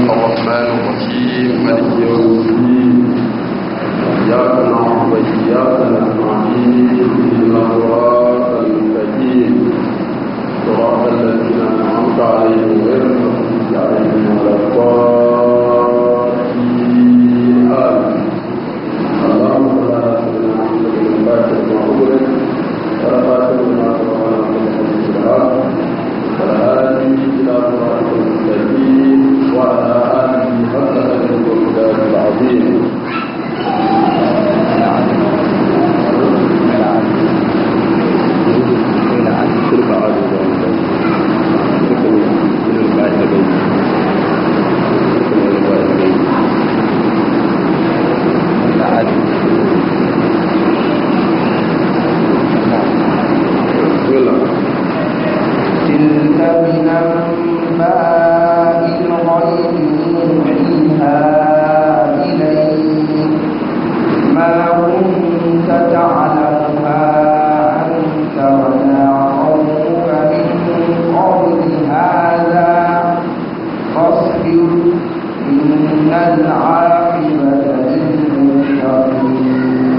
الرحمن الرحيم مالك يوم الدين إياك نعبد وإياك نستعين اهدنا الصراط المستقيم صراط الذين أنعمت عليهم غير المغضوب عليهم ولا الضالين آمين اللهم صل على سيدنا محمد الفاتح لما أغلق والخاتم لما سبق ناصر الحديث بالحق والهادي إلى صراط المستقيم وعلى آله حق قدره ومقداره العظيم تلك عاد تلك من الباء البيت تلك من الباء البيت بسم الله تلك من أنباء الغيب نوحيها إليك ما كنت تعلمها أنت ولا قومك من قبل هذا فاصبر إن العاقبة للمتقين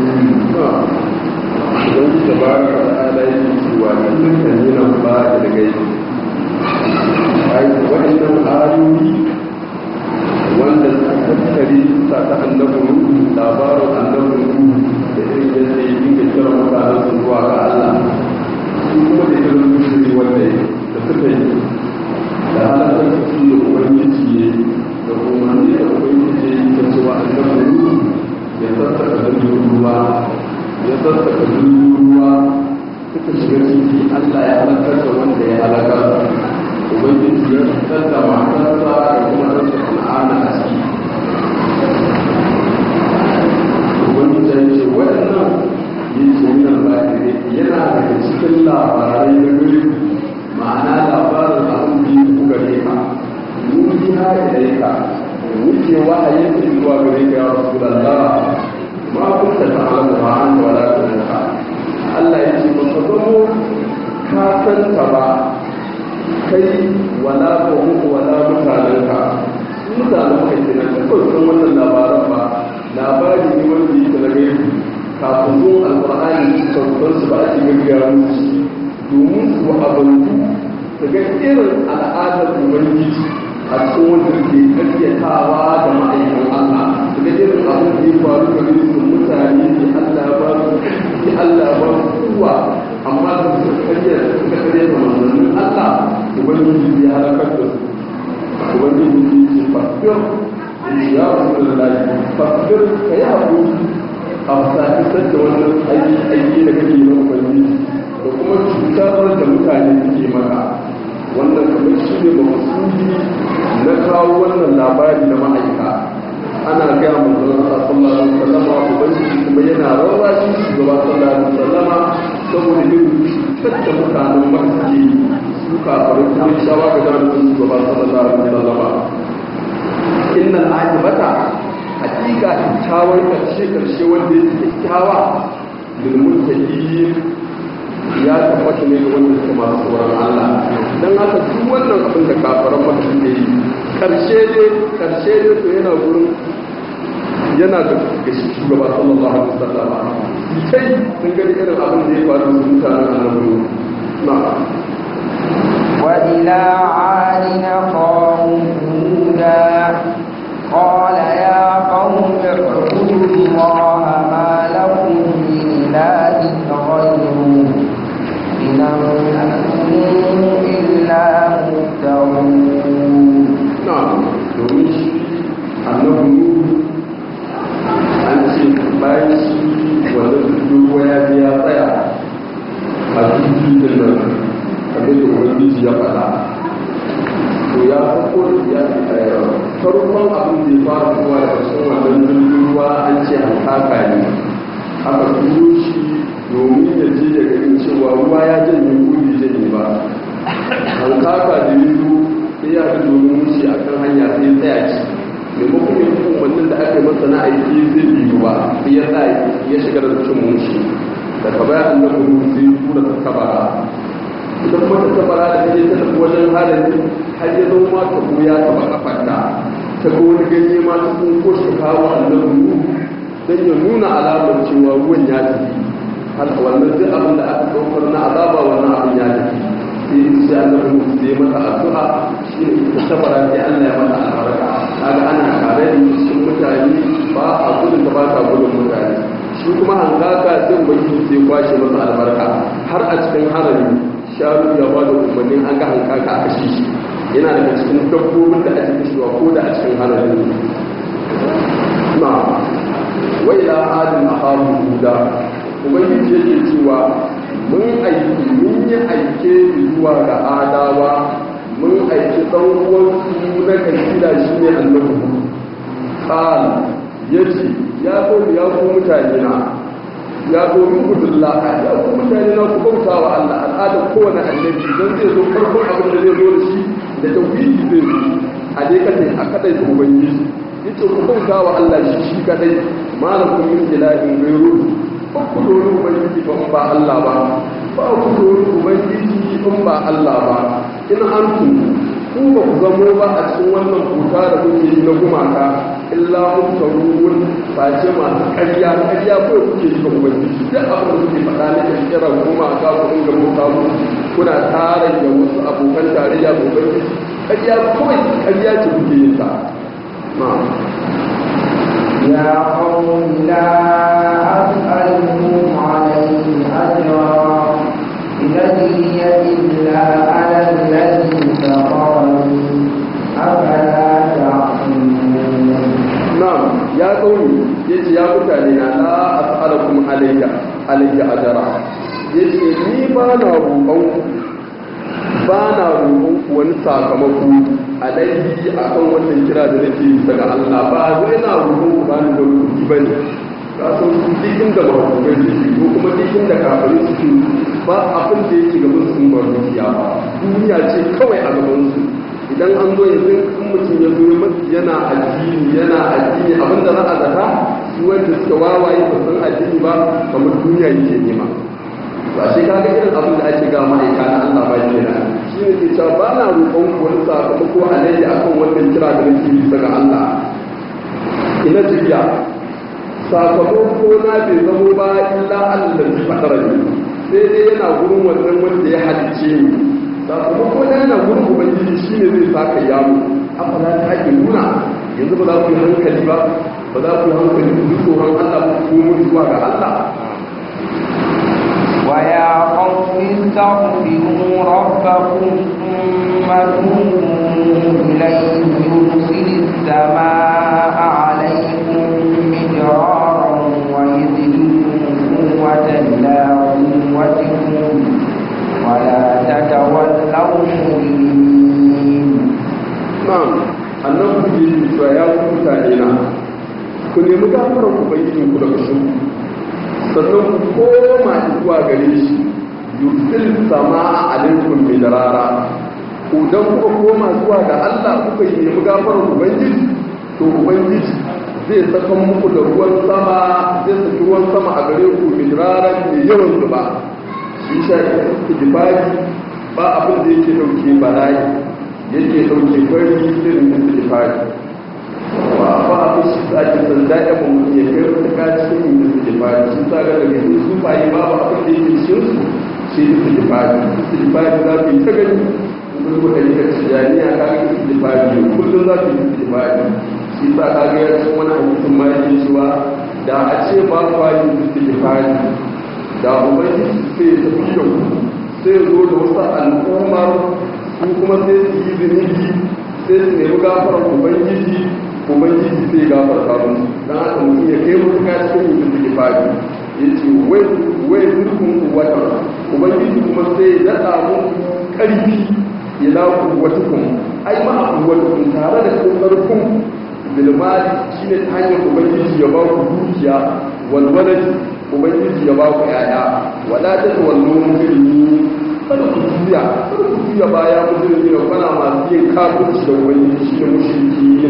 idan ta baraka da ala yake cewa dukkan yinan ba da gaibi ai waɗannan ayoyi wanda suka tattare sa ta annabi ruhu labarin annabi ruhu da irin yadda ya dinga kira mutanen su zuwa ga Allah su kuma da irin mushiri wanda da suka yi da halakar su da ubangiji ne da umarni da ubangiji ya yi ta cewa annabi ruhu ya sassaka da ruwa ya sassaka ruwa suka shiga ciki Allah ya halakar da wanda ya halakar ubangiji ya fitar da matarsa da kuma rasa kan'ana a ciki ubangiji ya ce waɗannan yi sunan lafiya yana daga cikin labarai na gari ma'ana labarin abin da ya ku gare ka nuni ha da ka wuce wahayin da zuwa gare ka ya rasu da ma kunta ta'lamu ma anta wala kunta Allah ya ce baka zamo ka san ta ba kai wala qawmu wala mutanenka mutanen kai kenan ka kawai san wannan labaran ba labari ne wanda yake na gaibu kafin zuwan alqur'ani sauran su ba a cikin gaggara musu domin su abantu su ga irin al'adar ubangiji a cikin wanda ke karyatawa da ma'aikan Allah su ga irin abin da ya faru ga su mutane da Allah ba su da Allah ba su kuwa amma da su karya suka karya da manzannin Allah ubangiji ya halakar da su ubangiji ya ce fasfir ya rasu da lalai fasfir ka yi haƙuri a sa'isar da wannan aiki da kake na ubangiji da kuma cutar da mutane suke maka wannan kamar shi ne maksudi na kawo wannan labari na ma'aika ana gaya manzon Allah sallallahu alaihi wasallama ubangiji kuma yana rarrashi shugaba sallallahu alaihi wasallama saboda yin cutar da mutanen masu su kafarin kuma shawa ga jami'in shugaba sallallahu alaihi wasallama innal ajibata hakika kyakkyawar karshe karshe wanda ya kyakkyawa lil muttaqin ya tabbata ne ga wanda suke masu tsoron Allah don haka duk wannan abin da kafaran maka suke yi karshe ne karshe ne to yana gurin yana da ga shi shugaba sallallahu alaihi wasallam sai sun gani irin abin da ya faru da mutanen annabi na وإلى عاد أخاهم هودا قال يا قوم اعبدوا الله ما لكم من إله غيره إن أنتم إلا مفترون na domin shi annabi an ce bayan shi wanda ruwa ya bi ya tsaya a cikin da nan kamar da ubangiji ya faɗa to ya farko ya farkon abin da ya fara zuwa da cikin wannan jirgin ruwa an ce hankaka ne aka turo shi domin ya je ya gani cewa ruwa ya janye kudi janye ba hankaka da yi sai ya fi domin wuce a kan hanya sai tsaya ci maimakon yin umarnin da aka yi masa na aiki zai biyu ba sai ya tsaya ya shiga da cin mushi daga baya an da kuma sai tura ta tabara ita kuma ta tabara da ta je ta tafi wajen halin har ya zo ma ta ya taba kafarta ta ga wani ganye ma ta kun ko shi kawo annabi nuhu dan ya nuna alamar cewa ruwan ya tafi har wannan duk abin da aka daukar na azaba wannan abin ya tafi sai sai annabi nuhu sai mata addu'a shi ne ta tabara sai Allah ya mata albarka kaga ana tare da cikin mutane ba a gudun da ba ta gudun mutane shi kuma hankaka sai ubangiji sai kwashe masa albarka har a cikin harami sharu ya ba da umarnin an ga hankaka a kashe shi yana daga cikin dabbobin da ake kashewa ko da a cikin harami na wai la adin ahabu huda ubangiji yake cewa mun aiki mun yi aike zuwa ga adawa mun aiki ɗan uwansu na kabila shi ne annabi qal yace ya ko ya ku mutane na ya ko min gudullah ya ku mutane na ku bauta wa Allah al'ada kowane annabi dan zai zo farkon abin da zai zo da shi da tauhidi zai zo a dai kace a kadai da ubangiji yace ku bauta wa Allah shi shi kadai malakum min ilahin ghayru ba ku dole ubangiji ba ba Allah ba ba ku dole ubangiji in ba Allah ba in antum ku ba ku zamo ba a cikin wannan kuta da kuke yi na gumaka illa mutawun face masu ƙarya ƙarya ko kuke yi ga ubangiji duk abin da kuke faɗa na kirkirar gumaka ku inga bauta mu kuna tare da wasu abokan tarayya ga ubangiji ƙarya kawai ƙarya ce kuke yin ta يا قوم لا أسألكم عليه أجرا إن أجري إلا على الذي فطرني أفلا تعقلون na'am ya kauni yace ya mutane na la as'alukum alayya alayya ajra yace ni ba na roƙon ba na roƙon ku wani sakamako alayhi akan wannan kira da nake yi daga Allah ba wai na roƙon ku ba ni da kuɗi bane ka san su duk inda ba ku ga ko kuma duk inda kafirai suke ba abin da yake gaban su ba dukiya ba duniya ce kawai a gaban su idan an zo yanzu in mutum ya zo yana addini yana addini abinda za a zata su wanda suka wawaye ba san addini ba kamar duniya yake nema ba shi kaga irin abin da ake ga ma'aika na Allah ba ke nan shi ne ke cewa ba na roƙon ku wani sakamako alayya akan wannan kira da nake yi daga Allah ina jibiya sakamako na bai zamo ba illa Allah zai fadara ne sai dai yana gurin wannan wanda ya halice ni sakamako na yana gurin ubangiji shi ne zai saka yamu afala ta ake nuna yanzu ba za ku yi hankali ba ba za ku yi hankali ku ji tsoron Allah ku komo zuwa ga Allah ويا قوم استغفروا ربكم ثم توبوا إليه يرسل السماء عليكم مدرارا ويزدكم قوة إلى قوتكم ولا تتولوا مجرمين na'am annabi ya ce cewa ya ku mutane na ku nemi gafarar ubangijin ku daga shi sannan ku koma zuwa gare shi yusil sama alaikum midrara ku dan kuka koma zuwa ga Allah kuka yi nemi gafarar ubangiji to ubangiji zai saka muku da ruwan sama zai saki ruwan sama a gare ku midraran mai yawan zuba shi sha istighfari ba abin da yake dauke bala'i yake dauke fari irin istighfari wa ba a fi shi sake sanda ya mun ya kai wata kaci cikin istighfari shi sa ga daga yin su bayi ba ba abin da yake cikin su shi istighfari istighfari za ku yi ta gani kun ku da yake tijaniya ka ga istighfari kullum za ku yi istighfari shi sa ka ga ya cikin wani hadisin ma yake cewa da a ce ba ku yi istighfari da ubangiji sai ya tafi da ku sai ya zo da wasu al'ummar su kuma sai su yi zunubi sai su nemi gafarar ubangiji ubangiji sai gafar sabon don haka mutum ya kai mutu ka cikin mutum da ke fadi ya ce wai zurfin watan ubangiji kuma sai ya daɗa muku ƙarfi ya lafi watukun ai ma a watukun tare da ƙarfin bilmali shi ne ta hanyar ubangiji ya ba ku dukiya walwalaji ubangiji ya ba ku yaya wadatar wallon mulmi kada ku juya kada ku juya baya musulmi da kwana masu yin kafirci da ubangiji shi ne mushrikin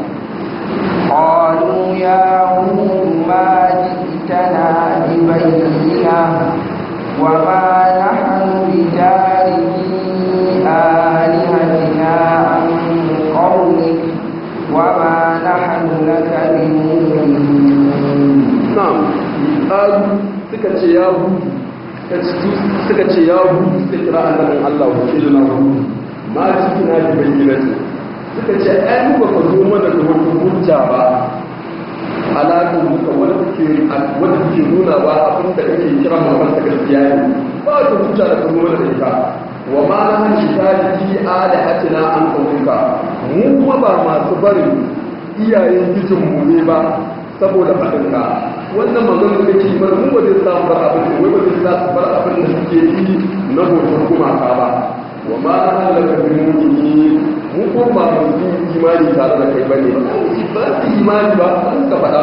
قالوا يا هود ما جئتنا ببينة وما نحن بتاركي آلهتنا عن قولك وما qalu suka ce ya hudu suka ce ya hudu suka kira annabin Allah wakilina hudu ma cikina da bayyinati suka ce ai mu ba ka zo mana da wata hujja ba alaƙar muka wanda ke wanda ke nuna ba abin da kake kira mamman ta gaskiya ne ba wata hujja da ka zo mana da ita wa ma na hanci ta jiki alihatina an ƙaunuka mu kuma ba masu barin iyayen gijinmu ne ba saboda faɗinka wannan maganar da ke bar mu ba zai samu bar abin da wai ba zai samu bar abin da suke yi na hoton gumaka ba wa ma na halaka bin mutumi mu ko ba mu yi imani tare da kai bane ba su imani ba an ka faɗa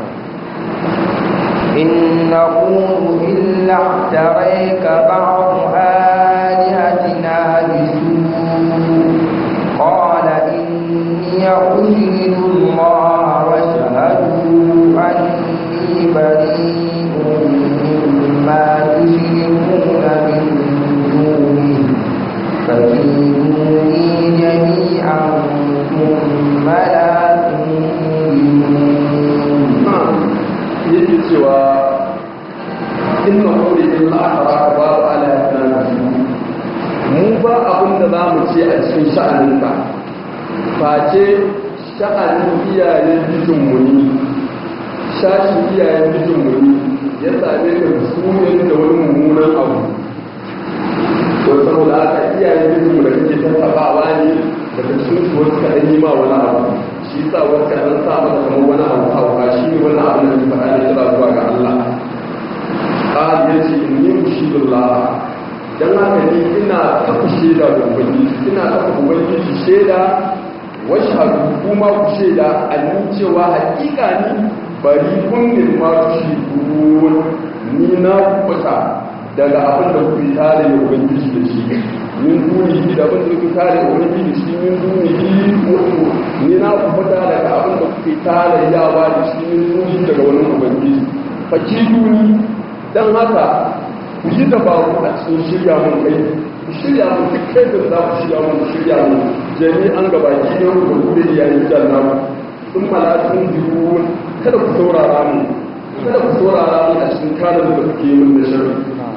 إن نقول إلا اعتريك بعض آلهتنا بسوء قال إني أشهد الله واشهدوا أني بريء مما تشركون من دونه فكيدوني جميعا ثم لا تنظرون yake cewa inna qawli illa ahraka ba ala yatana mu ba abin da za mu ce a cikin sha'aninka face sha'anin iyayen bijinmu ne shashin iyayen bijinmu ne ya same ka da sunan da wani mummunan abu to saboda haka iyayen bijinmu da kake tattabawa ne daga cikin su wasu kaɗan yi ma wani abu shi sa wasu kaɗan sa mata kamar wani abu hauka shi ne wani abu da ke faɗa ne kira zuwa ga Allah ƙari ya ce in yi mushidullah don haka ni ina kafa shaida da ubangiji ina kafa ubangiji shaida washhadu kuma ku shaida annin cewa hakika ni bari kungin ma shi ni na kubuta daga abin da kuke tare da ubangiji da shi min duni da abin da kuke tare da ubangiji da shi min duni mutu ni na kubuta daga abin da kuke tare yawa da shi min duni daga wani ubangiji fakiduni dan haka ku yi dabaru a cikin shirya mun kai ku shirya mun duk kai da za ku shirya mun shirya mun jami'an gaba ki ne ku ku da yayin janna sun malakun biyu kada ku saurara mu kada ku saurara mu a cikin kalan da kuke yi mun da sharri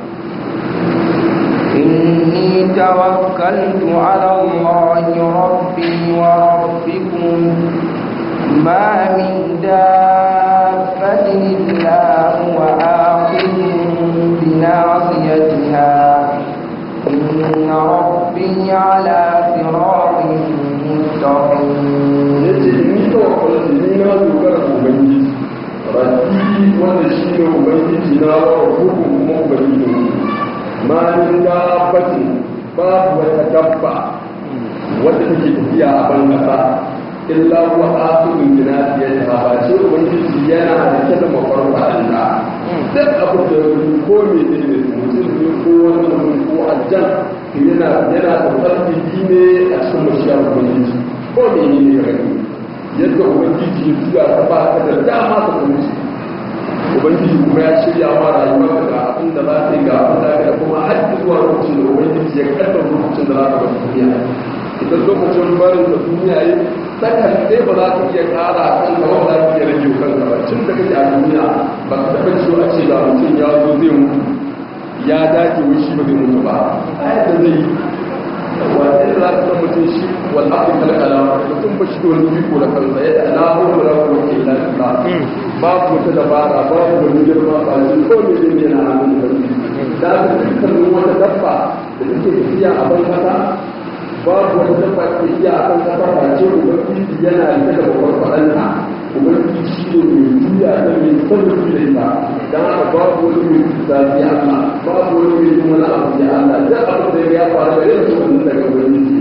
إني توكلت على الله ربي وربكم ما من دابة إلا هو آخذ بناصيتها إن ربي على صراط مستقيم yace ni tawakkaltu ni na dogara ga ubangiji rabbi wanda shi ne ubangiji na wa rabbukum kuma ubangiji ne ma min dabbatin babu wata dabba wadda take tafiya a ban kasa illa huwa akhidun bi nasiyatiha ba ce ubangiji yana da kada mafarfadin da duk abu da ko me ne ne mutum ne ko wani mutum ko aljan yana yana da farki ne a cikin mashiyar ubangiji ko me ne ne gani yadda ubangiji ya juya ta ba ta da dama ta kuma ubangiji kuma ya shirya ma rayuwa ga abin da za ta yi ga abin da ga kuma har zuwa lokacin da ubangiji ya kaddara lokacin da za ta bar duniya idan lokacin barin da duniya yi sakan sai ba za ka iya kara kan ka ba za ka iya rage kanka ba tun da kake a duniya ba ka taɓa ciwo a ce ga mutum ya zo zai mutu ya dace wai shi ba zai mutu ba a yadda zai yi wanda za ka san mutum shi wal abu kalkala mutum ba shi da wani biko da kansa yadda na hukun da kuma ke lafiya babu wata dabara babu wani girma ba shi ko ne zai yana hannun da da aka dukkanin wata dabba da take tafiya a ban kasa babu wata dabba ke iya a kan kasa ba ce ubangiji yana rike da babbar faɗanta ubangiji shi ne mai juya da mai sarrafi da ita don haka babu wani mai zafi Allah babu wani mai yin wani abu ya Allah duk abin da ya faru da yanzu wannan daga ubangiji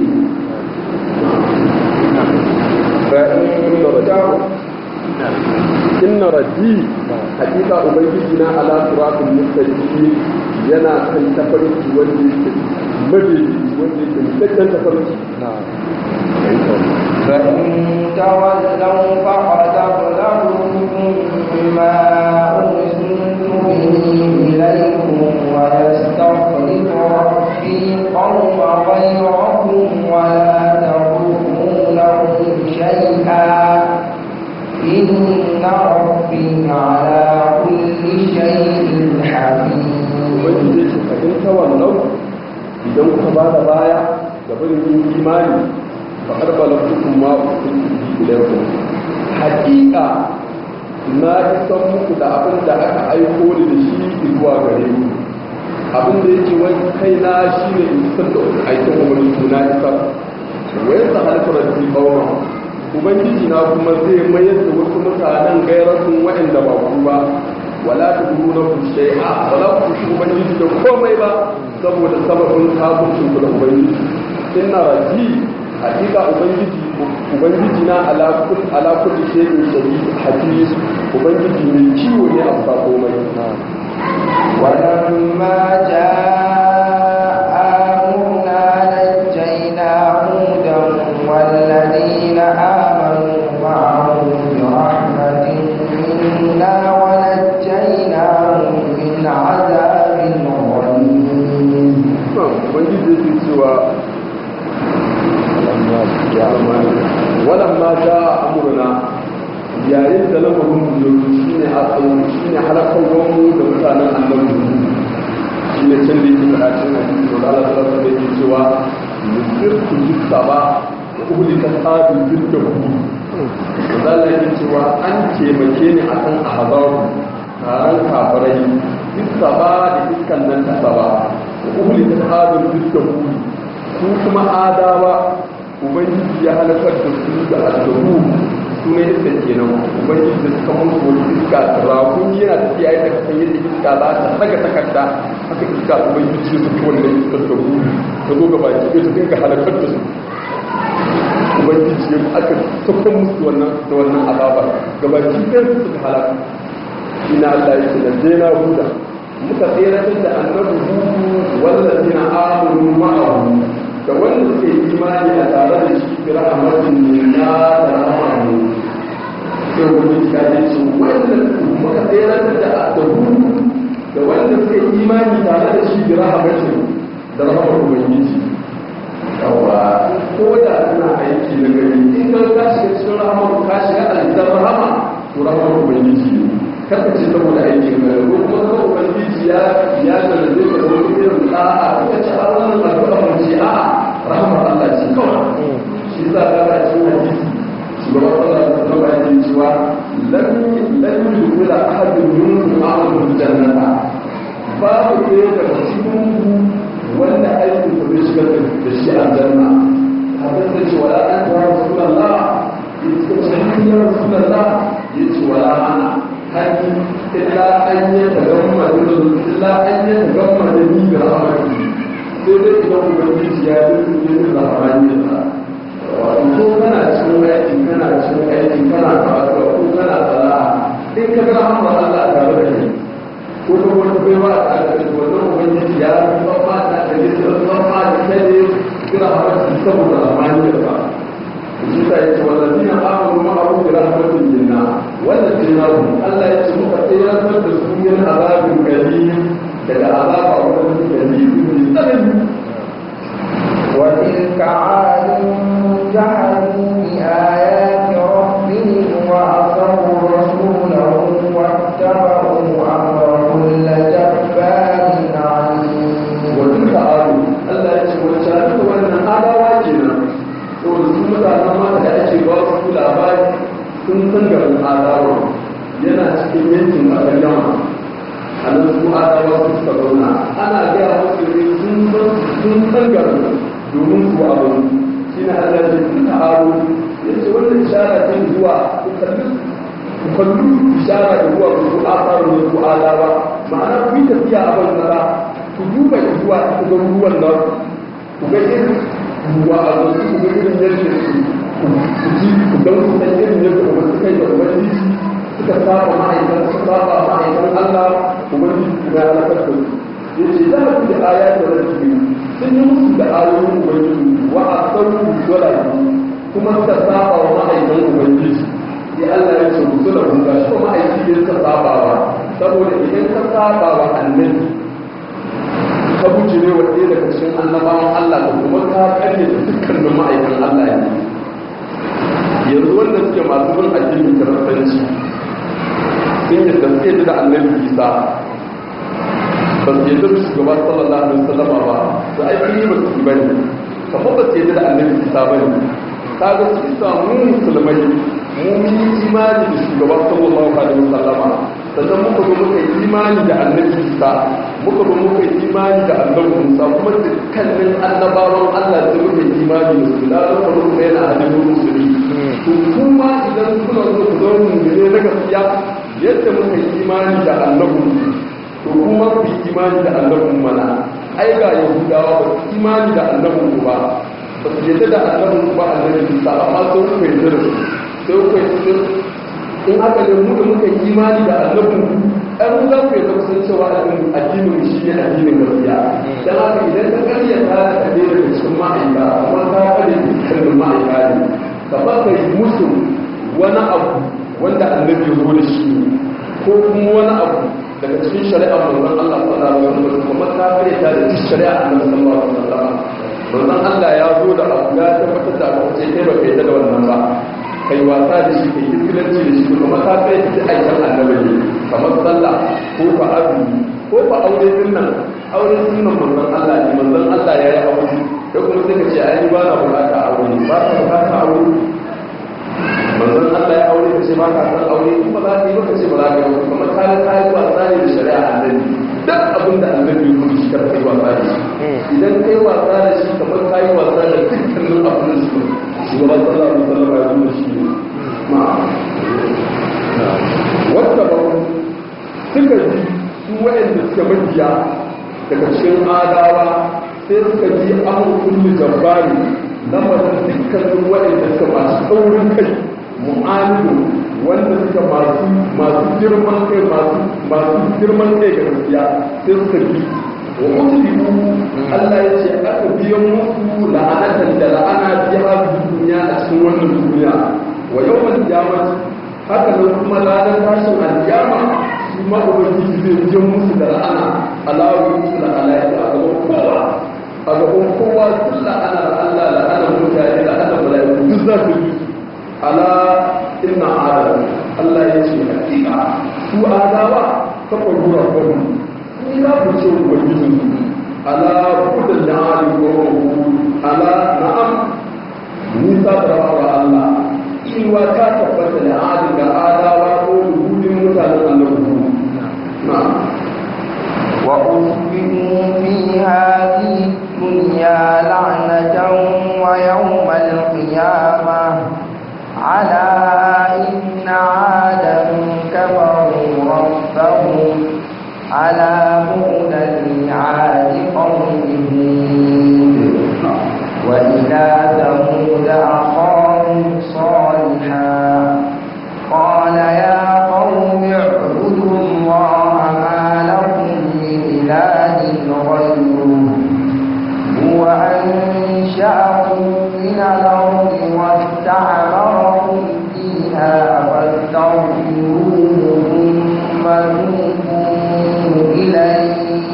inna rabbi hakika ubangiji na ala siratul mustaqim yana kan tafarki wanda yake mabi wanda yake mutakken tafarki فإن تولوا فقد أبلغتكم ما أرسلت به إليكم ويستخلف ربي قوما غيركم ولا تضرونه شيئا إن ربي على كل شيء idan kuka ba da baya ga barin yin imani fa arbala hukum ma kuntum ilaykum haqiqa na isan muku da abin da aka aiko ni da shi zuwa gare ku abin da yake wani kai na shi ne in san da aikin umarni na isa wai sa halkar rabbi qawma ubangiji na kuma zai mayar da wasu mutanen gairatun waɗanda ba ku ba wala ta duru na ku shay'a wala ku shi ubangiji da komai ba saboda sababin kafin ku da ubangiji inna raji hakika ubangiji ubangiji na ala kul ala kulli shay'in shadid hafiz ubangiji mai kiwo ne a sa komai ولما جاء أمرنا نجينا هودا والذين آمنوا معه برحمة منا ونجيناهم من عذاب غليظ ubangiji yake cewa walamma ja amurna yayin da lamarin mu shine a tsawo shine halakarwar mu da mutanen annabi shine can da yake fada cikin hadisi da Allah ta da yake cewa yusirku bisaba wa uhlika sabi biddahu Allah yake cewa an taimake ni akan ahzabu taron kafirai bisaba da iskan nan ta saba wa uhlika sabi biddahu su kuma adawa ubangiji ya halakar da su da addabu su ne iska kenan ubangiji da suka mutu wani iska rakun yana tafiya yadda ka san yadda iska za ta saka takarda haka iska ubangiji su ta wannan iskar da ku ta zo gaba ki ta dinga halakar da su ubangiji ya aka saka musu wannan da wannan azaba gaba ki ɗaya su suka halaka ina Allah ya ce da zena huda muka tsere da annabi hudu wallazina amanu ma'ahu da wanda suke imani a tare da shi bi rahmatin minna da rahmanu sai wani ka ce ce wanda muka tsere da adabu da wanda suke imani tare da shi bi rahmatin da rahmar ubangiji yawa ko da suna aiki na gari in ka ka shiga cikin rahmar ka shiga aljannar rahama to rahmar ubangiji ne karka ce saboda aikin gari ko kuma saboda ubangiji ya ya zalaje ka da wani irin da'a ka ce a wannan addu'a mun ce a'a rahmar Allah ce kawai shi za ka ga cikin hadisi shugaban Allah da sallama ya ce cewa lam lam yudkhila ahadun minkum ma'ahu jannata babu ɗaya daga cikin wanda aikin sa zai shigar da shi aljanna hadin da ce wala an ta rasulullah yace ce ya rasulullah yace wala ana hadi illa an yi tagamma da illa an yi tagamma da ni da rahmatu sai dai idan ubangiji ya yi yin rahmani da wato ko kana cikin aiki kana cikin aiki kana karatu ko kana sana'a in ka ga rahmar Allah tare da kai ko da wani baiwa a ƙarƙashin wannan ubangiji ya yi tsamma da ɗari da tsamma da kare kira haramci saboda ramaniyar ba shi ta yi ce wanda zina amuru ma'aru da rahmatin jinna wanda jinna ku Allah ya ce muka tsayar da su yin azabin gari daga azaba wanda suke gari mai tsanani وتلك عاد جحدوا بآيات ربهم وعصوا رسوله واتبعوا أمر كل جبار عنيد وتلك عاد Allah ya ce wacce a duka wannan adawa kenan saboda su mutanen mata da ake ba su labari sun san garin adawa yana cikin yankin kasar yamma a nan su adawa su suka zauna ana gaya musu ne sun san sun san garin domin su abu shi na Allah ya ce duka aro ya ce wannan ishara ce zuwa ku kalli ku kalli ishara da zuwa ku a tsarin su adawa ma'ana ku yi tafiya a ban nara ku duba zuwa ku ga ruwan nan ku ga irin ruwa a zo ku ga irin yadda su ku ji ku dan ku san irin yadda ku suka yi da ubangiji suka saba ma'aikan suka saba ma'aikan Allah ubangiji kuma ya halakar da su yace za ku da aya da rabbi sun yi musu da ayoyin ubangiji wa asaru wala kuma suka saba wa ma'aikan ubangiji sai Allah ya ce musu da kun ga shi ma'aiki ya suka saba wa saboda idan ka saba wa annabi ka buce ne wa ɗaya daga cikin annabawan Allah da kuma ka karye da dukkanin ma'aikan Allah ne yanzu wanda suke masu bin addinin kiristanci sun yi da suke da annabi Isa ba su yadda da shugaba sallallahu alaihi wasallam ba to ai kun yi ba su ba ne kamar ba su yadda da annabi isa ba ne kaga su isa mu musulmai mu mun yi imani da shugaba sallallahu alaihi wasallam sannan muka zo muka yi imani da annabi isa muka zo muka yi imani da annabi musa kuma dukkanin annabawan allah da muka yi imani da su da suka zo kuma yana hannun musulmi to kuma idan kuna zo ku zo mu ne na gaskiya yadda muka yi imani da annabi to kuma ku yi imani da annabin mana ai ga yahudawa ba su imani da annabin ku ba ba su yadda da annabin ku ba annabin isa amma sai ku yi da su sai ku yi in aka ne mu da muka yi imani da annabin ku ai mu za ku yi zama sun cewa addinin shi ne addinin gaskiya dan haka idan ka karya ta da ne daga cikin ma'aika kuma ka karya dukkanin ma'aika ne ka ba ka yi musu wani abu wanda annabi ya zo da shi ko kuma wani abu daga cikin shari'a manzon Allah sallallahu alaihi wasallam kuma ta kare ta da cikin shari'a annabi sallallahu alaihi wasallam manzon Allah ya zo da abu ya tabbatar da abu ce kai ba kai da wannan ba kai wasa da shi kai kiskilanci da shi kuma ta kai ta aikin annabi ne kamar sallah ko fa azumi ko fa aure din nan aure sunnan manzon Allah ne manzon Allah ya yi aure da kuma sai ka ce ai ba na bukata aure ba ka bukata aure manzon Allah ya aure kace ba ka san aure kuma za ka yi ba kace ba za ka yi kuma ka ga kai wasa ne da shari'a annabi duk abin da annabi ya rubuta kar kai wasa da shi idan kai wasa da shi kamar kai wasa da dukkanin abin da shi shugaban sallallahu alaihi wasallam ya rubuta shi ma wata ba suka ji su wayanda suka mabiya daga cikin adawa sai suka ji an kulli jabbari lamarin dukkanin waɗanda suka masu tsaurin kai mu'amilu wanda suka masu masu girman kai masu girman kai ga gaskiya sai suka bi wa mutubiku Allah ya ce aka biyan musu la'anatan da la'ana biya duniya a cikin wannan duniya wa yawan kiyamah haka nan kuma ranar tashin alkiyama shi ma ubangiji zai biyan musu da la'ana alawu musu da alaƙa a gaban kowa a gaban kowa sun la'ana da Allah la'ana mutane la'ana mala'iku duk za su yi ala inna adam Allah ya ce hakika su adawa ta kwarura kwanu sun za ku ce ubangijin su ala kudin da ali ko ala na'am nisa da rawa Allah iwa ta tabbata da adi ga adawa ko rubutun mutanen annabi na'am وأتبعوا في هذه الدنيا لعنة ويوم القيامة على إن عادا كفروا ربهم على بعدا لعاد قوم هود وإلى ثمود أخاهم صالحا قال يا قوم اعبدوا الله ما لكم من إله غيره هو أنشأكم من الأرض واستعمركم فيها فاستغفروه ثم توبوا إليه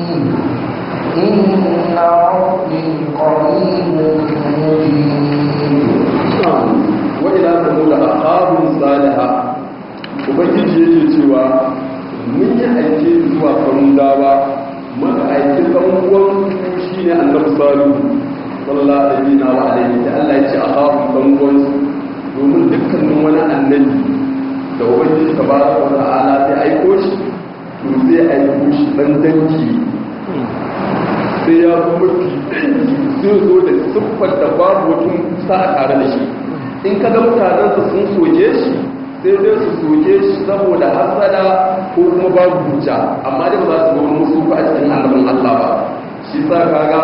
إن ربي قريب مجيب wa ila samuda akhabun saliha ubangiji yake cewa mun yi aike zuwa samudawa maka aiki kan uwan shi ne annabi salihu sallallahu alaihi wa alihi da Allah ya ce akhabun kan uwan domin dukkanin wani annabi da ubangiji tabaraka wa ta'ala sai aiko shi to sai aiko shi dan dangi sai ya zo mafi dangi zai zo da siffar da babu wata sa a tare da shi in ka ga mutanensa sun soke shi sai dai su soke shi saboda hasada ko kuma babu hujja amma dai ba za su ga musu ba a cikin annabin Allah ba shi sa kaga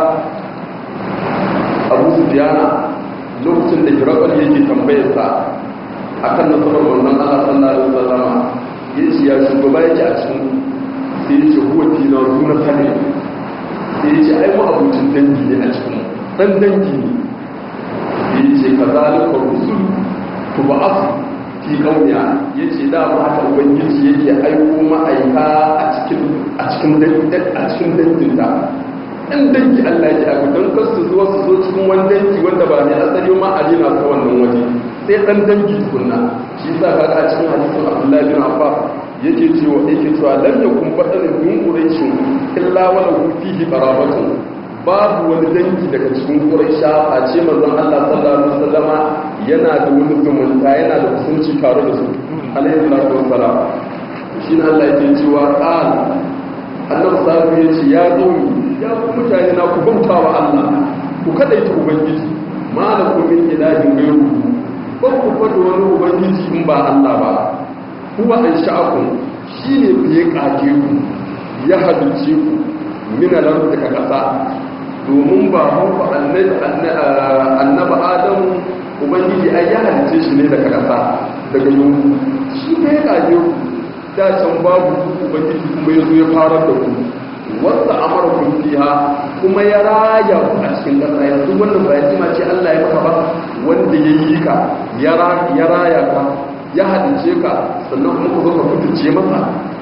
Abu Sufyana lokacin da Hirakal yake tambayar sa akan nasarar wannan Allah sallallahu alaihi wasallam yace ya shugaba yake a cikin sai yace huwa tina zuna sani sai yace ai mu abucin dangi ne a cikin dan dangi ne ya ce ka zalika rusul ku ba asu fi kauniya ya ce da ma haka ubangiji yake aiko ma'aika a cikin a cikin a cikin danginta ɗan dangi Allah ya aiko don kar su zo su zo cikin wani dangi wanda ba ne asali ma a jina ta wannan waje sai ɗan dangi tukunna shi yasa kaga a cikin hadisin Abdullahi bin Abbas yake cewa yake cewa lam yakun badanin min quraishin illa wala fihi qarabatun babu wani dangi daga cikin quraisha a ce manzon Allah sallallahu alaihi wasallama yana da wani zumunta yana da kusanci tare da su alaihi salatu wassalam shine Allah yake cewa qal annabi sallallahu ya ce ya zo ya ku mutane na ku bauta wa Allah ku kadaita ubangiji malakum min ilahin ghayru ba ku fada wani ubangiji in ba Allah ba huwa an sha'akun shi ne fiye ƙage ku ya halice ku minalar daga ƙasa domin ba hanku annaba adamu ubangiji ai ya halice shi ne daga ƙasa daga yunku shi fiye ƙage ku da can babu ubangiji kuma ya zo ya farar da ku wanda amara kun fiha kuma ya raya ku a cikin ƙasa yanzu wannan ba ya ce Allah ya maka ba wanda ya yi ka ya raya ka ya halice ka sannan kuma ku zo ka fitince masa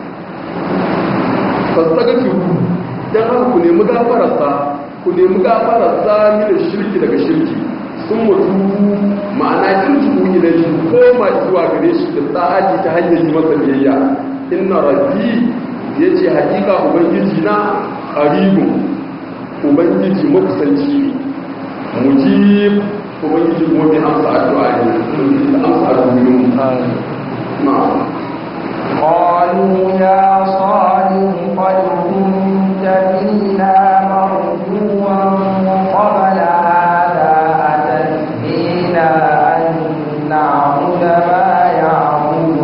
fassaga ki ku dan haka ku nemi gafararsa ku nemi gafararsa ni da shirki daga shirki sun mutu ma'ana kin su ne da shi koma zuwa gare shi da tsa'aji ta hanyar yi masa biyayya inna rabbi yace hakika ubangiji na qaribun ubangiji makusanci mujib ubangiji kuma mai amsa addu'a ne amsa addu'a na'am قالوا يا صالح قد كنت فينا مرجوا قبل هذا أتنهينا أن نعبد ما يعبد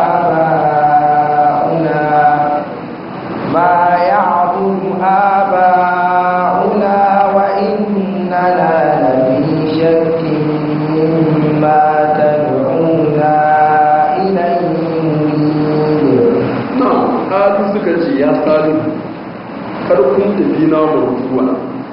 آباؤنا ما يعبد آباؤنا وإننا لفي شك مما تدعونا إليه مريب na'am kalu suka ce ya salu karkun tafi na mutuwa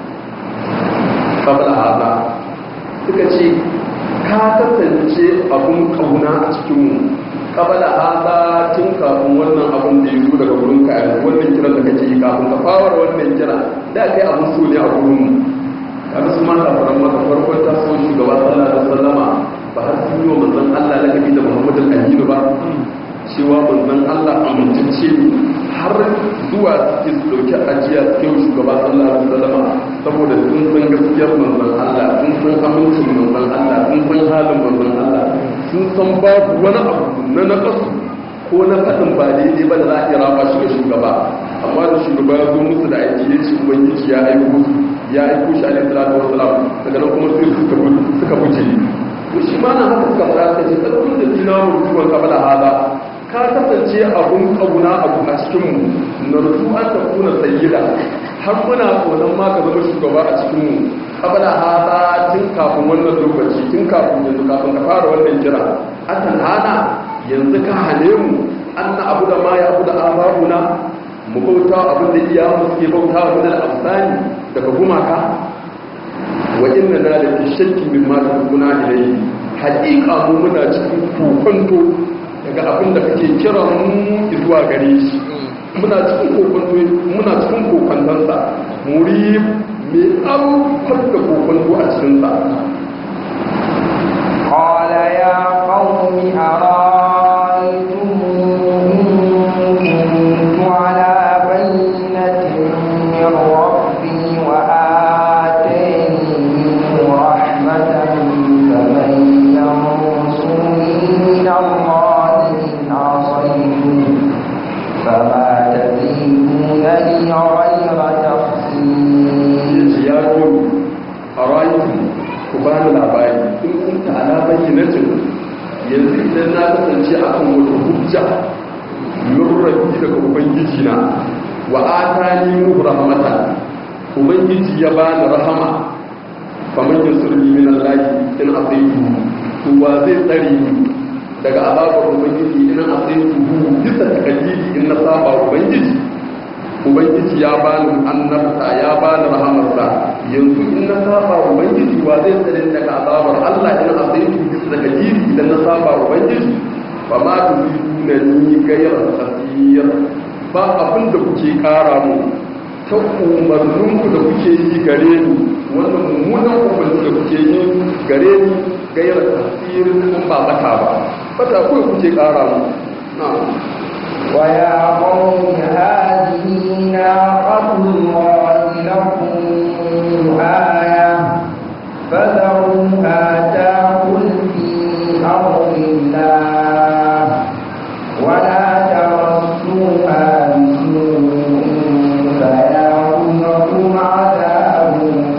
kabla hada suka ce ka kasance abun kauna a cikinmu kabla hada tun kafin wannan abun da ya zo daga wurin ka yanzu wannan kiran da kake yi kafin ka fara wannan kira da kai abun so ne a gurin mu kaga su ma kafaran maka farkon ta so shugaba sallallahu alaihi wasallama ba har sun yi wa manzon Allah lakabi da Muhammadul Aminu ba cewa manzon Allah amintacce ne har zuwa suke su dauki ajiya suke wa shugaba sallallahu alaihi wasallam saboda sun san gaskiyar manzon Allah sun san amincin manzon Allah sun san halin manzon Allah sun san babu wani abu na nakasu ko na faɗin ba daidai ba da za a iya raba shi ga shugaba amma da shugaba ya zo musu da aiki ya ce ubangiji ya aiko ya aiko shi alaihi salatu wasalam daga nan kuma sai suka suka fice to shi ma na haka suka fara kace kalmar da dina mutuwan kabala hada ka kasance abun kauna abu a cikinmu na rufu an ta kuna sayyida har muna tsoron ma ka zama shugaba a cikinmu kabala hada tun kafin wannan lokaci tun kafin yanzu kafin ka fara wannan kira akan hana yanzu ka hane mu an na abu da ma ya abu da ababuna mu bauta abin da iya mu suke bauta wa da amsani daga gumaka wa inna na da fi shakki min ma tukuna ilayhi haƙiƙa mu muna cikin kokonto daga abin da kake kira mu zuwa gare shi muna cikin kokonto muna cikin kokontansa muri mai aukar da kokonto a cikinsa قال يا قوم أرأيتم إن كنت على بينة من ربي وآتاني منه رحمة فمن ينصرني من الله إن عصيته فما تزيدونني غير تخسير ya komi a rayuwa ku ba ni labari in kun ta ala bayyanatin yanzu idan na kasance a kan wata hujja lurrabi daga ubangiji na wa atani mu rahmata ubangiji ya ba ni rahama faman yasurni min allahi in asaitu to wa zai tsare ni daga azabar ubangiji in asaitu bisa takallidi in na saba ubangiji ubangiji ya bani annabta ya bani rahamarsa yanzu in na saba ubangiji wa zai tsare ni daga azabar Allah in azaitu bisa daga jiri idan na saba ubangiji fa ma tuziduna ni gayar khasir ba abin da kuke kara mu ta umarninku da kuke yi gare ni wannan mummunan umarni da kuke yi gare ni gayar khasir kun ba mata ba fata kawai kuke kara mu na'am ويا قوم هذه ناقة الله لكم آية فذروها تأكل في أرض الله ولا تمسوها بسوء فيأخذكم عذاب